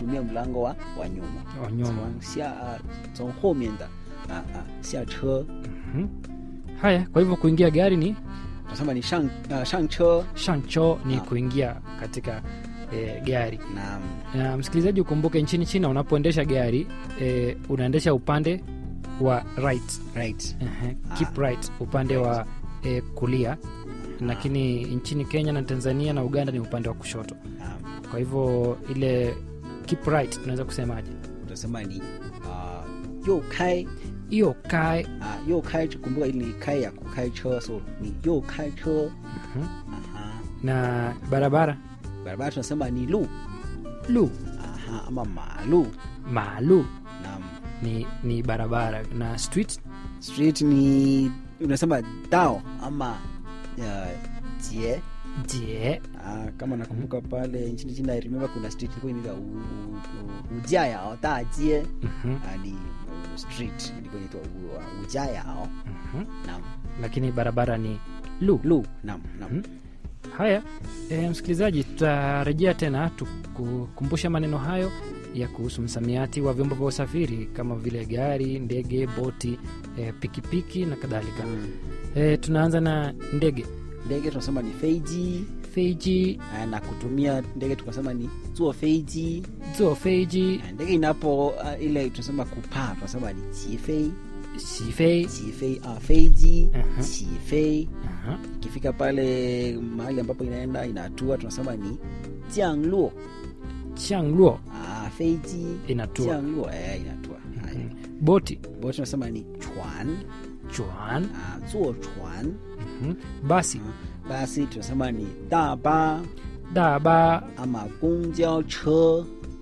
kutumia mlango wa, wa nyuma wa nyuma. 从下啊从后面的啊啊下车 Mhm. Haya, kwa hivyo kuingia gari ni tunasema ni shang, uh, 上车 shancho, ni Ah. kuingia katika eh, gari. na Na msikilizaji, ukumbuke nchini China unapoendesha gari eh, unaendesha upande wa right right Ehe, Ah. keep right upande wa eh, kulia, lakini nchini Kenya na Tanzania na Uganda ni upande wa kushoto. um, Kwa hivyo ile keep right tunaweza kusemaje? tunasema ni uh, 右开 Hiyo kae 啊，右开车，kumbuka ili ni kai ya kukai车，so ni 右开车。 Mhm. Aha. na barabara Barabara tunasema ni lu. lu Aha, ama malu. maalu Naam. ni, ni barabara na street Street ni unasema dao ama uh, jie. je Ah, kama nakumbuka pale nchini China I remember kuna street ilikuwa inaitwa U- U- Ujayao Dajie. Mhm, Ah, ni uh, street ilikuwa inaitwa U- Ujayao. mhm. Naam. lakini barabara ni lu Lu. Naam, naam. Mhm. haya e, msikilizaji tutarejea tena tukukumbusha maneno hayo ya kuhusu msamiati wa vyombo vya usafiri kama vile gari ndege boti e, pikipiki na kadhalika Mm. e, tunaanza na ndege Ndege tunasema ni feiji. feiji Ah, na kutumia ndege tukasema ni zuo feiji. zuo feiji Ah, ndege inapo uh, ile tunasema kupaa tunasema ni chifei sifei chifei uh, feiji Aha. chifei Aha. ikifika pale mahali ambapo inaenda inatua tunasema ni jiangluo changluo ah, feiji Inatua. jiangluo eh, inatua haya boti boti tunasema ni chuan chuan ah, zuo chuan Mhm. basi basi tunasema ni daba daba ama gongjao che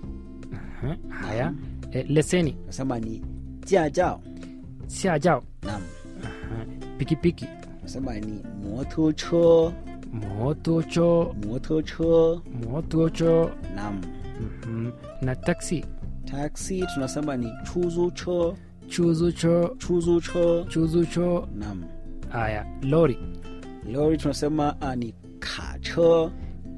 Aha. haya e, leseni tunasema ni jiajao siajao naam Aha. pikipiki tunasema ni motocho motocho motocho motocho nam Mhm. na taksi taxi tunasema ni chuzucho chuzucho chuzucho chuzucho nam haya lori lori tunasema ah, ni kacho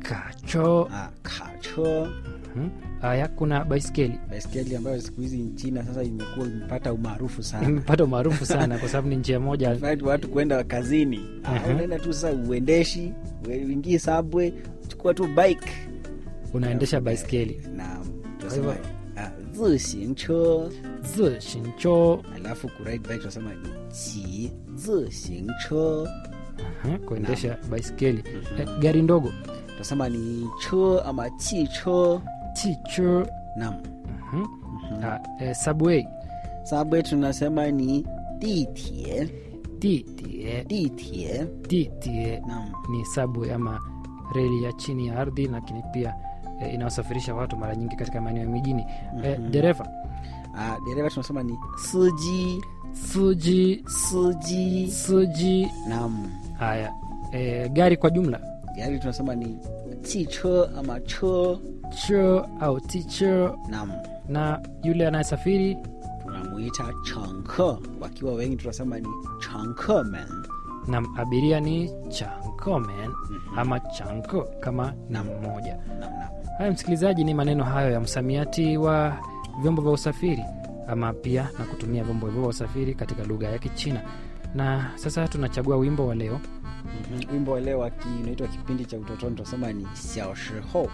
kacho ah, kacho Mhm. haya kuna baiskeli baiskeli ambayo siku hizi nchina sasa imekuwa imepata umaarufu sana imepata umaarufu sana kwa sababu ni njia moja In fact, watu kwenda kazini ah, Aha. unaenda tu sasa uendeshi uingii subway chukua tu bike unaendesha baiskeli nam tunasema hivyo- ah, zishincho zishincho alafu kuride bike tunasema ni chi zishincho Aha, kuendesha baiskeli Eh, gari ndogo tunasema ni cho ama chicho chicho nam Mhm. Ah, eh, subway subway tunasema ni ditie titie ditie titie nam ni subway ama reli ya chini ya ardhi lakini pia eh, inayosafirisha watu mara nyingi katika maeneo ya mijini eh, dereva ah, dereva tunasema ni suji suji suji suji nam haya eh, gari kwa jumla gari tunasema ni chicho ama cho cho au ticho nam na yule anayesafiri tunamuita chanke wakiwa wengi tunasema ni chankemen na abiria ni chankomen ama chanko kama na mmoja nam nam haya msikilizaji ni maneno hayo ya msamiati wa vyombo vya usafiri ama pia na kutumia vyombo hivyo vya usafiri katika lugha ya kichina na sasa tunachagua wimbo wa leo Mhm. wimbo wa leo waki- unaitwa kipindi cha utotoni tunasema ni xiaoshiho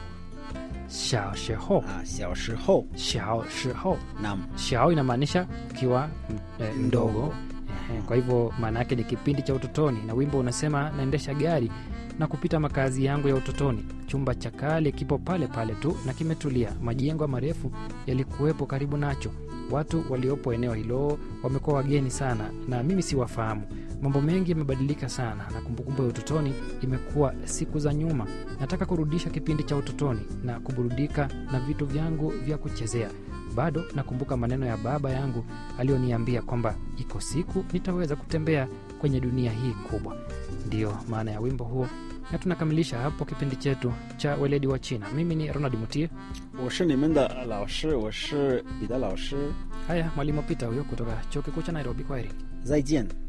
xiao shiho ah, xiaoshiho xiao shiho nam xiao inamaanisha ukiwa m- eh, mdogo Ehe, kwa hivyo maana yake ni kipindi cha utotoni na wimbo unasema naendesha gari na kupita makazi yangu ya utotoni chumba cha kale kipo pale pale tu na kimetulia majengo marefu yalikuwepo karibu nacho watu waliopo eneo hilo wamekuwa wageni sana na mimi siwafahamu mambo mengi yamebadilika sana na kumbukumbu ya utotoni imekuwa siku za nyuma nataka kurudisha kipindi cha utotoni na kuburudika na vitu vyangu vya kuchezea bado nakumbuka maneno ya baba yangu aliyoniambia kwamba iko siku nitaweza kutembea kwenye dunia hii kubwa ndiyo maana ya wimbo huo na tunakamilisha hapo kipindi chetu cha weledi wa china mimi ni ronald mutie 我是你们的老师，我是彼得老师， haya mwalimu pita huyo kutoka chuo kikuu cha nairobi kwaheri 再见。